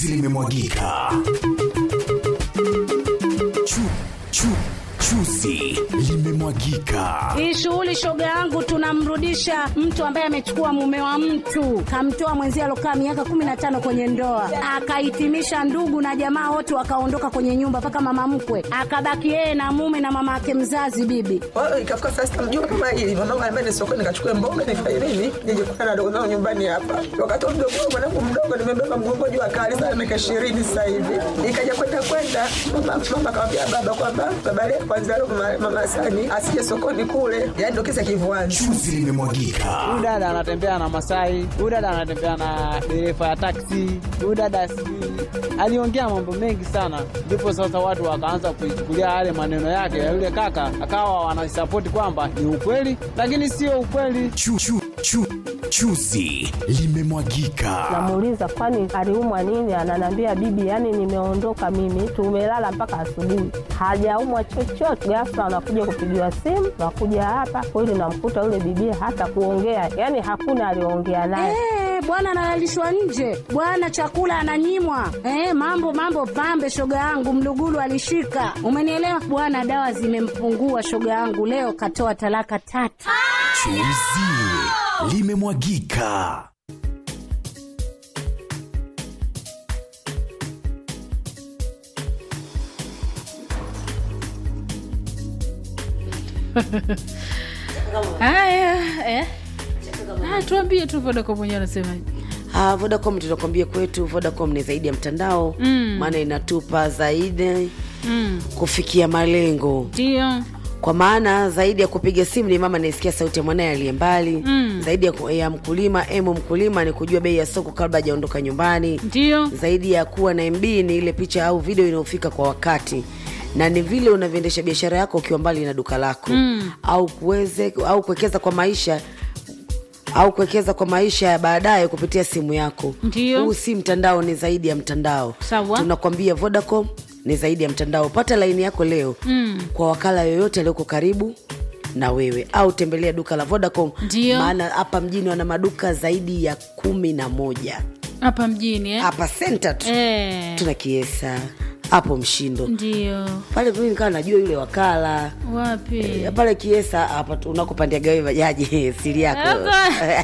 limemwagika chu, chu, chuzi limemwagika Hii shughuli shoga yangu, tunamrudisha mtu ambaye amechukua mume wa mtu, kamtoa mwenzie alokaa miaka kumi na tano kwenye ndoa, akahitimisha ndugu na jamaa wote wakaondoka kwenye nyumba, mpaka mama mkwe akabaki yeye na mume na mama yake mzazi bibi. Kwa hiyo ikafika saa sita mjua kama hili mwanangu anambia ni sokoni nikachukue mboga nifanye nini nije kukutana na dogo zangu nyumbani hapa. Wakati wa mdogo wangu mwanangu mdogo nimebeba mgongo juu akali sana miaka ishirini sasa hivi. Ikaja kwenda kwenda mama mama akamwambia baba kwamba baba leo kwanza leo mama, mama Sani asije sokoni kule. Yaani ndio kisa kivuani. chuzi limemwagika huyu dada anatembea na Masai, huyu dada anatembea na dereva ya taksi, huyu dada sijui aliongea mambo mengi sana, ndipo sasa watu wakaanza kuichukulia yale maneno yake ya yule kaka, akawa wanasapoti kwamba ni ukweli, lakini sio ukweli. chu, chu, chu, chuzi limemwagika Namuuliza kwani aliumwa nini? Ananiambia bibi, yani nimeondoka mimi, tumelala mpaka asubuhi, hajaumwa chochote. Ghafla anakuja kupigiwa simu, nakuja hapa kweli, namkuta yule bibi hata kuongea, yani hakuna aliongea naye. Eh, bwana analalishwa nje, bwana chakula ananyimwa. Eh, mambo mambo pambe, shoga yangu Mlugulu alishika, umenielewa bwana. Dawa zimempungua shoga yangu, leo katoa talaka tatu. chuzi limemwagika Haya, eh. Ah, tuambie tu Vodacom mwenyewe anasemaje? Ah, Vodacom tunakwambia kwetu Vodacom ni zaidi ya mtandao maana inatupa zaidi Mm, kufikia malengo ndio. kwa maana zaidi ya kupiga simu ni mama anayesikia sauti ya mwanaye aliye mbali Mm. zaidi ya, ku- ya mkulima emo mkulima ni kujua bei ya soko kabla hajaondoka nyumbani Ndio. zaidi ya kuwa na mb ni ile picha au video inayofika kwa wakati na ni vile unavyoendesha biashara yako ukiwa mbali na duka lako Mm. au kuweze au kuwekeza kwa maisha au kuwekeza kwa maisha ya baadaye kupitia simu yako Ndio. huu si mtandao ni zaidi ya mtandao Sawa. tunakwambia vodacom ni zaidi ya mtandao pata laini yako leo Mm. kwa wakala yoyote aliyoko karibu na wewe au tembelea duka la vodacom Ndio. maana hapa mjini wana maduka zaidi ya kumi na moja Hapa mjini eh? hapa senta tu Eh. tuna kiesa hapo mshindo Ndio. pale mimi nikawa najua yule wakala Wapi? Eh, pale kiesa hapa tu unakopandia gawe bajaji siri yako Hapa.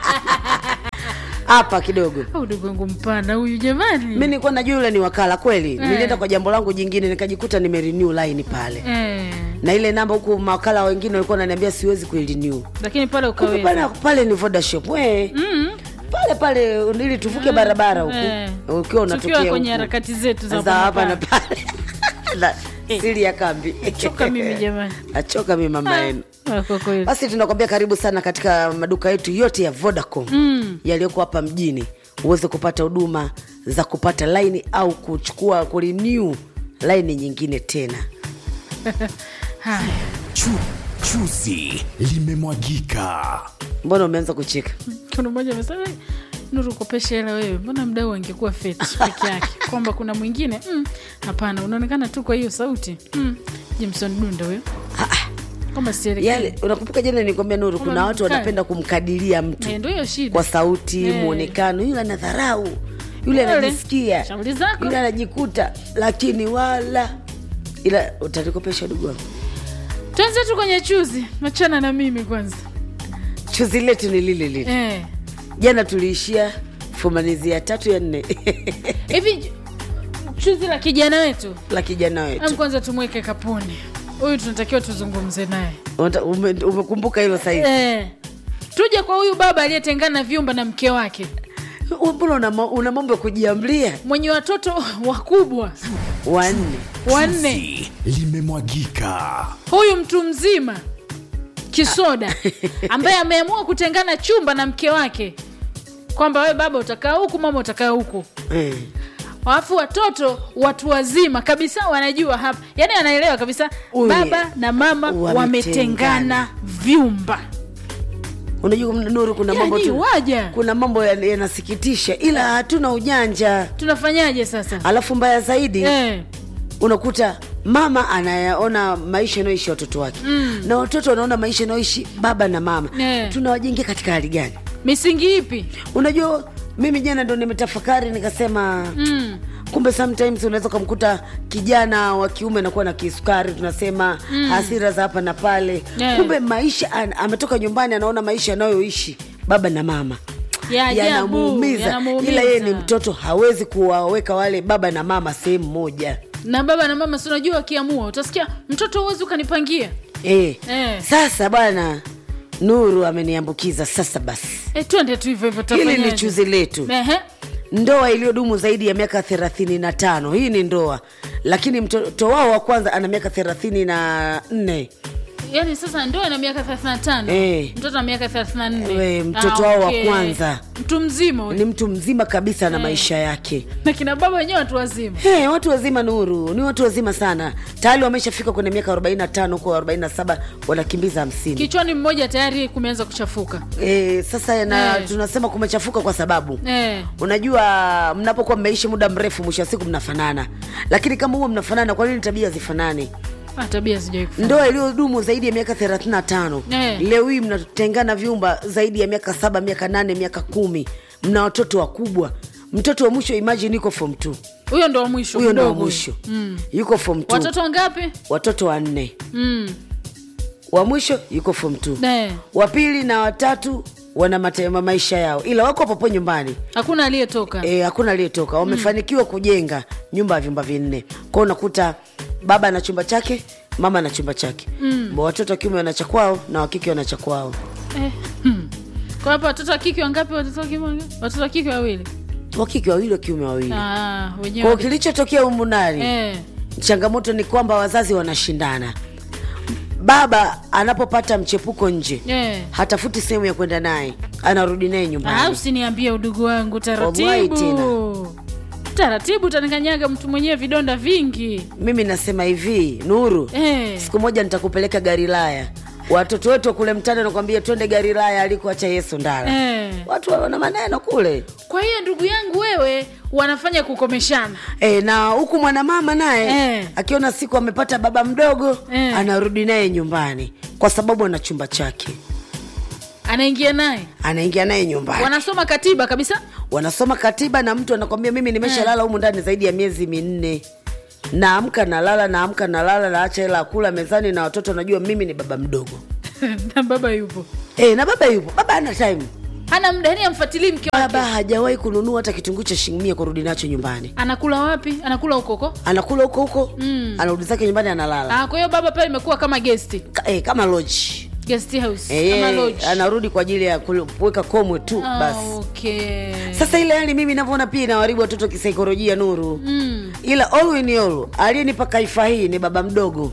hapa kidogo Au ndugu wangu mpana huyu jamani. mi nilikuwa najua yule ni wakala kweli nilienda kwa jambo langu jingine nikajikuta nimerenew line pale Eh. na ile namba huku mawakala wengine walikuwa wananiambia siwezi kuirenew Lakini pale Kumbe ukaweza. pale, pale ni vodashop we Mm. pale pale ili tuvuke barabara huku Eh. ukiwa Tukiwa unatokea kwenye huku. harakati zetu za za hapa na hapa. pale Na siri ya kambi Choka mimi jamani. achoka mi mama yenu Ah, Kwa kweli. basi tunakwambia karibu sana katika maduka yetu yote ya vodacom mm. yaliyoko hapa mjini uweze kupata huduma za kupata laini au kuchukua kurenew laini nyingine tena Haya. chu, chuzi limemwagika mbona umeanza kucheka kuna mmoja amesema "Eh, nuru kopesha hela wewe mbona mdau angekuwa fet peke yake kwamba kuna mwingine "Mm, hapana unaonekana tu kwa hiyo sauti mm. jimson dunda huyo kwamba serikali yale unakumbuka jana nilikwambia nuru Kama kuna watu mkali. wanapenda kumkadiria mtu Eh, ndio hiyo shida kwa sauti Eh. mwonekano yule ana dharau yule Yule. anajisikia Shauri zako. yule anajikuta lakini wala ila utanikopesha dugu wangu tuanze tu kwenye chuzi machana na mimi kwanza chuzi letu ni lile lile Eh. jana tuliishia fumanizi ya tatu ya nne hivi chuzi la kijana wetu la kijana am wetu kwanza tumweke kapuni huyu tunatakiwa tuzungumze naye Unata- ume- umekumbuka hilo saizi eh. tuje kwa huyu baba aliyetengana vyumba na mke wake mbona una ma- una mambo ya kujiamlia mwenye watoto wakubwa wanne wanne Chuzi limemwagika huyu mtu mzima kisoda ambaye ameamua kutengana chumba na mke wake kwamba we baba utakaa huku mama utakaa huku Eh. alafu watoto watu wazima kabisa wanajua hapa yaani anaelewa kabisa Huyu baba na mama wametengana. wametengana vyumba unajua nuru kuna mambo yani tu waja kuna mambo ya- yanasikitisha ila hatuna ujanja tunafanyaje sasa alafu mbaya zaidi eh. unakuta mama anayaona maisha anayoishi watoto wake mm. na watoto wanaona maisha anayoishi baba na mama Eh. tunawajengea katika hali gani misingi ipi unajua mimi jana ndo nimetafakari nikasema mm. kumbe sometimes unaweza ukamkuta kijana wa kiume anakuwa na kisukari tunasema mm. hasira za hapa na pale Yeah. kumbe maisha an, ametoka nyumbani anaona maisha anayoishi baba na mama Ya ajabu, yanamuumiza yanamuumiza. ila yeye ni mtoto hawezi kuwaweka wale baba na mama sehemu moja na baba na mama si unajua wakiamua utasikia mtoto huwezi ukanipangia e. Eh. sasa bwana nuru ameniambukiza sasa basi e, twende tu hivyo hivyo hili ni tafanyaje? chuzi letu Ehe. ndoa iliyodumu zaidi ya miaka thelathini na tano hii ni ndoa lakini mtoto wao wa kwanza ana miaka thelathini na nne yaani sasa ndoa ina miaka 35 Eh. mtoto na miaka 34 We, mtoto wao wa kwanza. mtu mzima huyu. ni mtu mzima kabisa na maisha yake na kina baba wenyewe watu wazima Hey, watu wazima nuru ni watu wazima sana tayari wameshafika kwenye miaka 45 huko 47 wanakimbiza hamsini kichwani mmoja tayari kumeanza kuchafuka e, sasa na Eh. tunasema kumechafuka kwa sababu eh. unajua mnapokuwa mmeishi muda mrefu mwisho wa siku mnafanana lakini kama huwa mnafanana kwa nini tabia zifanani Ah, tabia sijai kufanya. ndoa iliyodumu zaidi ya miaka 35 Eh. leo hii mnatengana vyumba zaidi ya miaka saba miaka nane miaka kumi mna watoto wakubwa mtoto wa mwisho imagine yuko form 2 huyo ndo wa mwisho huyo ndo wa mdogo mwisho Mm. yuko form 2 watoto wangapi watoto wanne mm. wa mwisho yuko form 2 Eh. wa pili na watatu wana mate, ma- maisha yao ila wako popo nyumbani hakuna aliyetoka e, hakuna aliyetoka wamefanikiwa kujenga nyumba ya vyumba vinne kwao unakuta baba ana chumba chake mama ana chumba chake mm. watoto wa kiume wana cha kwao na wakike wana cha kwao eh. hmm. kwa hapa watoto wa kike wangapi watoto wa kiume wangapi? watoto wa kike wawili wakike wawili wa kiume wawili ah, kwao wenyewe kilichotokea humu ndani eh. changamoto ni kwamba wazazi wanashindana baba anapopata mchepuko nje Eh. hatafuti sehemu ya kwenda naye anarudi naye Ah, nyumbani usiniambie udugu wangu Wallahi taratibu taratibu utanikanyaga mtu mwenyewe vidonda vingi mimi nasema hivi nuru eh. siku moja nitakupeleka garilaya watoto wetu wa kule mtani nakwambia twende garilaya alikuacha yesu ndala Eh. watu wana maneno kule kwa hiyo ndugu yangu wewe wanafanya kukomeshana e, na huku mwanamama naye Eh. akiona siku amepata baba mdogo Eh. anarudi naye nyumbani kwa sababu ana chumba chake anaingia naye anaingia naye nyumbani wanasoma katiba kabisa wanasoma katiba na mtu anakwambia mimi nimeshalala humu ndani zaidi ya miezi minne naamka nalala naamka nalala naacha hela ya kula mezani na watoto najua mimi ni baba mdogo na baba yupo e, na baba yupo baba ana time hana muda yani amfuatilii mke baba wake hajawahi kununua hata kitunguu cha shilingi mia kurudi nacho nyumbani anakula wapi anakula hukoko anakula huko huko mm. anarudi zake nyumbani analala ah, kwa hiyo baba pale imekuwa kama guest Ka, e, kama lodge guest house e, kama lodge anarudi kwa ajili ya kul- kuweka komwe tu ah, basi okay. sasa ile hali mimi navyoona pia inawaribu watoto kisaikolojia nuru mm. ila all in all aliyenipa kaifa hii ni baba mdogo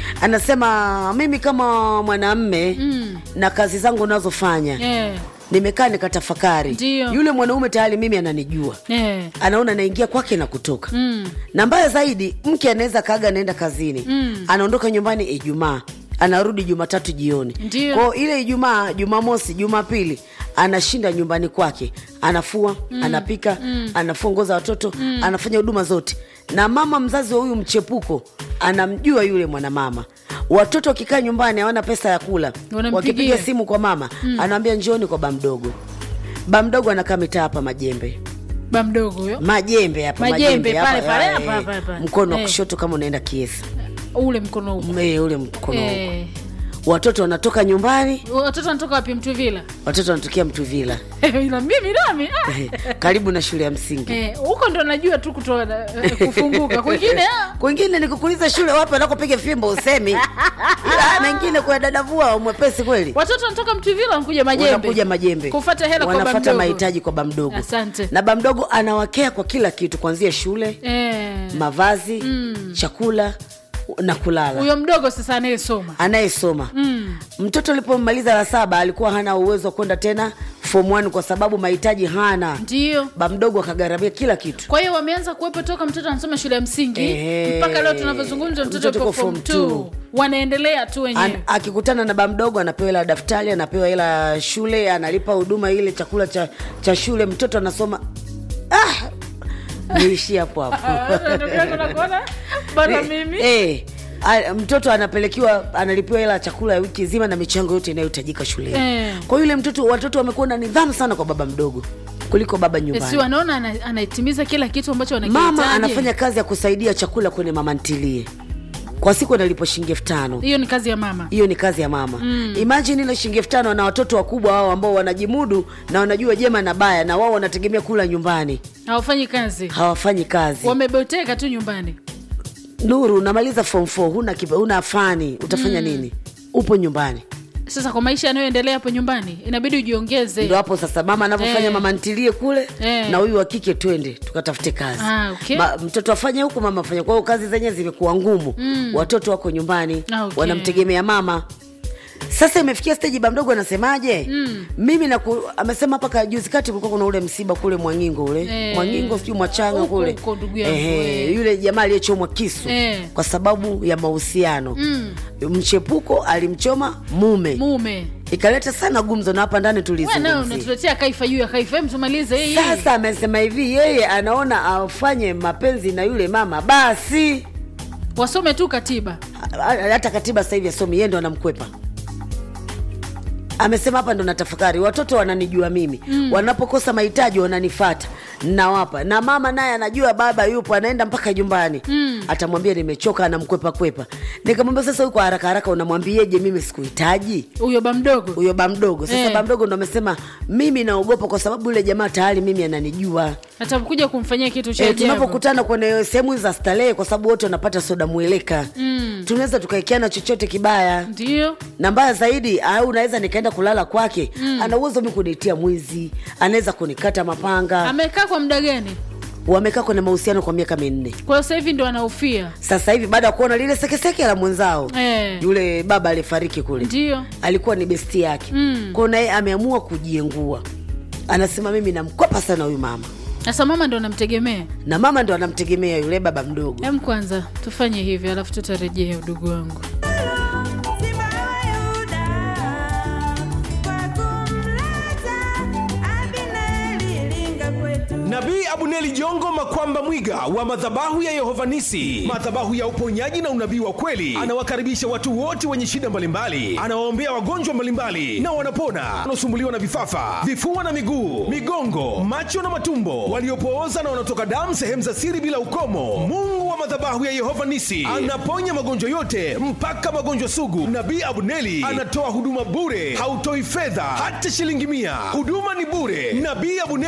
anasema mimi kama mwanamme Mm. na kazi zangu nazofanya yeah. nimekaa nikatafakari Ndio. yule mwanaume tayari mimi ananijua yeah. anaona naingia kwake na kutoka mm. na mbaya zaidi mke anaweza kaaga anaenda kazini Mm. anaondoka nyumbani ijumaa anarudi jumatatu jioni Ndio. kwao ile ijumaa jumamosi jumapili anashinda nyumbani kwake anafua mm. anapika mm. anafua nguo za watoto mm. anafanya huduma zote na mama mzazi wa huyu mchepuko anamjua yule mwanamama watoto wakikaa nyumbani hawana pesa ya kula Wanampigia. wakipiga simu kwa mama mm. anaambia njioni kwa bamdogo bamdogo anakaa mitaa hapa majembe ba mdogo huyo majembe hapa Majembe, hapa, pale, pale, eh, hapa, hapa, hapa. mkono wa Eh. kushoto kama unaenda kiesa ule mkono huko Eh, ule mkono huko. eh. watoto wanatoka nyumbani watoto wanatoka wapi mtuvila watoto wanatokea mtuvila ila mimi nami ah. Eh, karibu na shule ya msingi Eh, huko ndo najua tu kutoa eh, kufunguka kwingine ah. kwingine nikukuuliza shule wapi wanakopiga fimbo usemi ila mengine kwa dadavua mwepesi kweli watoto wanatoka mtuvila wanakuja majembe wanakuja majembe kufata hela kwa wanafata bamdogo. mahitaji kwa bamdogo Asante. na bamdogo anawakea kwa kila kitu kuanzia shule eh. mavazi chakula na kulala huyo mdogo sasa anayesoma anayesoma mm. mtoto alipomaliza la saba alikuwa hana uwezo wa kwenda tena form 1 kwa sababu mahitaji hana ndio ba mdogo akagharamia kila kitu kwa hiyo wameanza kuwepo toka mtoto anasoma shule ya msingi Ehe. mpaka leo tunavyozungumza mtoto Mtoto yuko yuko form form 2 two. wanaendelea tu An, wenyewe akikutana na ba mdogo anapewa hela ya daftari anapewa hela ya shule analipa huduma ile chakula cha, cha shule mtoto anasoma ah, niishi hapo hapo Ah, ndugu yangu nakuona bana mimi eh, a- mtoto anapelekiwa analipiwa hela ya chakula ya wiki nzima na michango yote inayohitajika shuleni Eh. kwa yule mtoto watoto wamekuwa na nidhamu sana kwa baba mdogo kuliko baba nyumbani si wanaona ana- anaitimiza kila kitu ambacho mama wanakihitaji anafanya kazi ya kusaidia chakula kwenye mama ntilie kwa siku analipo shilingi elfu tano hiyo ni kazi ya mama hiyo ni kazi ya mama mm. imajini ile shilingi elfu tano na watoto wakubwa wao ambao wanajimudu na wanajua jema na baya na wao wanategemea kula nyumbani hawafanyi kazi hawafanyi kazi wameboteka tu nyumbani nuru unamaliza form 4 huna, kipa- huna fani utafanya mm. nini upo nyumbani sasa kwa maisha yanayoendelea hapo nyumbani inabidi ujiongeze ndo hapo sasa mama anavyofanya Eh. mama ntilie kule Eh. na huyu wa kike twende tukatafute kazi Ah, okay. Ma, mtoto afanye huku mama afanye kwa hiyo kazi zenyewe zimekuwa ngumu mm. watoto wako nyumbani Ah, okay. wanamtegemea mama sasa imefikia steji ba mdogo anasemaje mm. mimi naku, amesema hapa ka- juzi kati kulikuwa kuna ule msiba kule mwangingo ule Eh. mwangingo sijui mwachanga Huko, kule huko, ndugu yangu, Ehe, eh. yule jamaa aliyechomwa kisu Eh. kwa sababu ya mahusiano mm. mchepuko alimchoma mume mume ikaleta sana gumzo na hapa ndani We nao tulizungumzia unatuletea kaifa juu ya kaifa Hem, tumalize hii sasa amesema hivi yeye anaona afanye mapenzi na yule mama basi wasome tu katiba Ha- hata katiba sasa hivi asomi yeye ndo anamkwepa amesema hapa ndo natafakari watoto wananijua mimi mm. wanapokosa mahitaji wananifata nawapa na mama naye anajua baba yupo anaenda mpaka nyumbani mm. atamwambia nimechoka anamkwepa kwepa nikamwambia sasa huyu kwa haraka haraka unamwambieje mimi sikuhitaji huyo ba mdogo huyo ba mdogo sasa Eh. ba mdogo ndo amesema mimi naogopa kwa sababu yule jamaa tayari mimi ananijua atakuja kumfanyia kitu cha e, ajabu tunapokutana kwenye sehemu za starehe kwa sababu wote wanapata soda mweleka mm. tunaweza tukaekeana chochote kibaya ndio na mbaya zaidi au unaweza nikaenda kulala kwake mm. ana uwezo mi kuniitia mwizi anaweza kunikata mapanga amekaa kwa muda gani wamekaa kwenye mahusiano kwa miaka minne kwa hiyo sasa hivi ndo anaufia sasa hivi baada ya kuona lile sekeseke la mwenzao Eh. yule baba alifariki kule ndio alikuwa ni besti yake mm. kwao naye ameamua kujiengua anasema mimi namkopa sana huyu mama sasa mama ndo anamtegemea na mama ndo anamtegemea yule baba mdogo hem kwanza tufanye hivi alafu tutarejea udugu wangu nabii abuneli jongo makwamba mwiga wa madhabahu ya yehovanisi madhabahu ya uponyaji na unabii wa kweli anawakaribisha watu wote wenye shida mbalimbali anawaombea wagonjwa mbalimbali na wanapona wanaosumbuliwa na vifafa vifua na miguu migongo macho na matumbo waliopooza na wanaotoka damu sehemu za siri bila ukomo mungu wa madhabahu ya yehova nisi anaponya magonjwa yote mpaka magonjwa sugu nabii abuneli anatoa huduma bure hautoi fedha hata shilingi mia huduma ni bure nabii abuneli